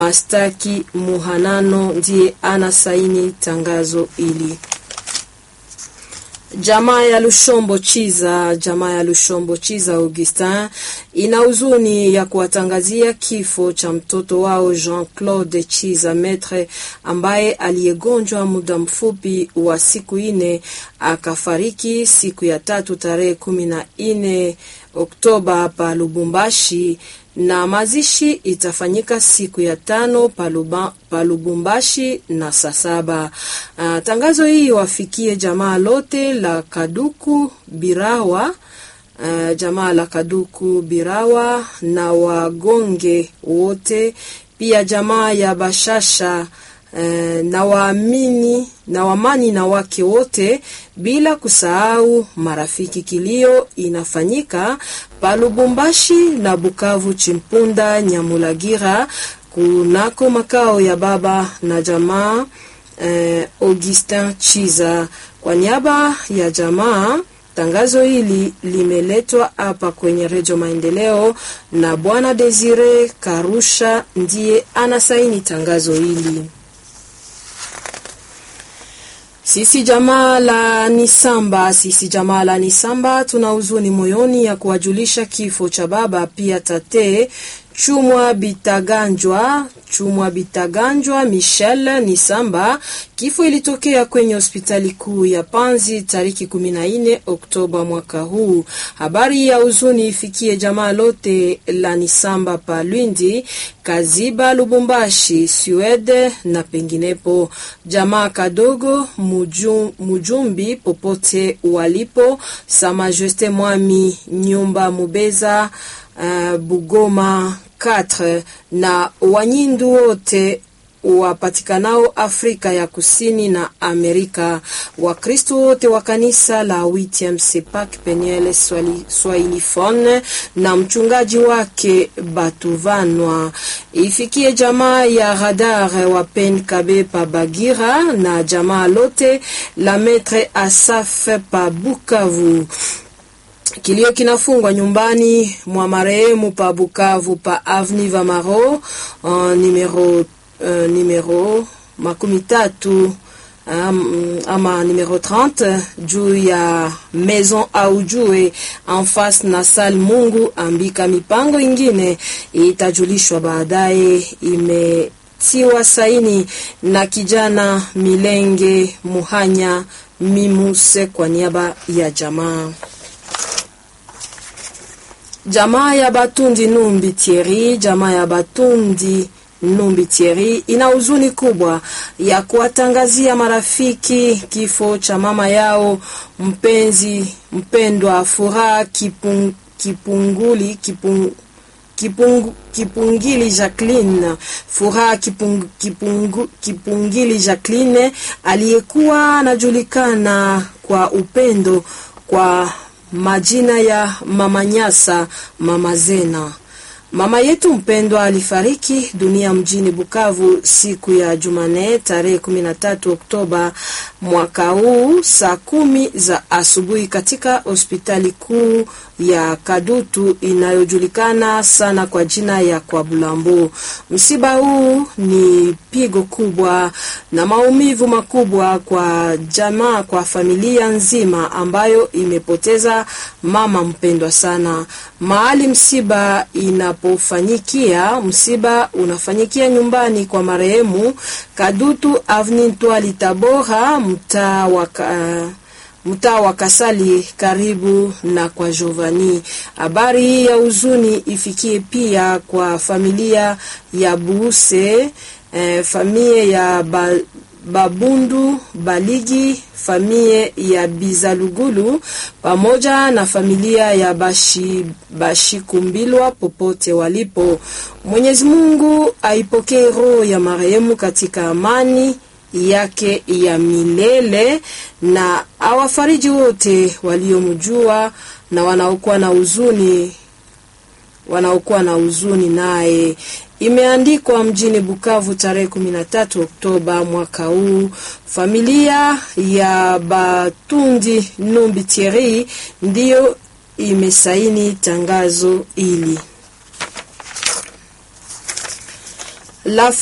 Mastaki Muhanano ndiye anasaini tangazo hili. Jamaa ya Lushombo Chiza, jamaa ya Lushombo Chiza Augustin ina huzuni ya kuwatangazia kifo cha mtoto wao Jean-Claude Chiza Metre ambaye aliyegonjwa muda mfupi wa siku ine akafariki siku ya tatu tarehe kumi na ine Oktoba hapa Lubumbashi na mazishi itafanyika siku ya tano paluba, palubumbashi na saa saba. Uh, tangazo hii wafikie jamaa lote la Kaduku Birawa uh, jamaa la Kaduku Birawa na wagonge wote, pia jamaa ya Bashasha uh, na waamini na wamani na wake wote bila kusahau marafiki. Kilio inafanyika Palubumbashi na Bukavu, Chimpunda, Nyamulagira kunako makao ya baba na jamaa eh, Augustin Chiza. Kwa niaba ya jamaa, tangazo hili limeletwa hapa kwenye Redio Maendeleo na Bwana Desire Karusha ndiye anasaini tangazo hili. Sisi jamaa la Nisamba, sisi jamaa la Nisamba tuna huzuni moyoni ya kuwajulisha kifo cha baba pia tate Chumwa Bitaganjwa, Chumwa Bitaganjwa Michel Nisamba. Kifo ilitokea kwenye hospitali kuu ya Panzi tariki 14 Oktoba mwaka huu. Habari ya huzuni ifikie jamaa lote la Nisamba pa Lwindi, Kaziba, Lubumbashi, Swede na penginepo. Jamaa kadogo mujum, mujumbi popote walipo, Sa Majeste Mwami, Nyumba Mubeza, uh, Bugoma 4 na Wanyindu wote wapatikanao Afrika ya Kusini na Amerika. Wakristo wote wa kanisa la Witiem Sepak Peniel Swahilifone na mchungaji wake Batuvanwa. Ifikie jamaa ya Radar wa Pen Kabe pa Bagira na jamaa lote la Metre Asaf pa Bukavu. Kilio kinafungwa nyumbani mwa marehemu pa Bukavu pa Avenue Vamaro uh, numero Uh, numero makumi tatu um, ama numero 30 juu ya maison au jue en face na sal Mungu ambika. Mipango ingine itajulishwa baadaye. Imetiwa saini na kijana Milenge Muhanya Mimuse kwa niaba ya jamaa jamaa ya Batundi Numbi Thierry, jamaa ya Batundi Numbi Thierry ina huzuni kubwa ya kuwatangazia marafiki kifo cha mama yao mpenzi mpendwa Furaha Kipung, Kipunguli Kipung, Kipung, Kipungili Jacqueline Furaha Kipung, Kipung, Kipungili Jacqueline aliyekuwa anajulikana kwa upendo kwa majina ya Mama Nyasa, Mama Zena. Mama yetu mpendwa alifariki dunia mjini Bukavu siku ya Jumanne tarehe 13 Oktoba mwaka huu saa kumi za asubuhi katika hospitali kuu ya Kadutu inayojulikana sana kwa jina ya kwa Bulambo. Msiba huu ni pigo kubwa na maumivu makubwa kwa jamaa, kwa familia nzima ambayo imepoteza mama mpendwa sana. Mahali msiba inapofanyikia, msiba unafanyikia nyumbani kwa marehemu Kadutu Avenue Twali Tabora, mtaa wa uh, mtaa wa Kasali karibu na kwa Giovanni. Habari hii ya huzuni ifikie pia kwa familia ya Buuse, eh, familia ya ba, Babundu Baligi, familia ya Bizalugulu pamoja na familia ya Bashi Bashikumbilwa popote walipo. Mwenyezi Mungu aipokee roho ya marehemu katika amani yake ya milele na awafariji wote waliomjua na wanaokuwa na huzuni wanaokuwa na huzuni naye. Imeandikwa mjini Bukavu tarehe 13 Oktoba mwaka huu. Familia ya Batundi Numbi Thierry ndiyo imesaini tangazo hili. La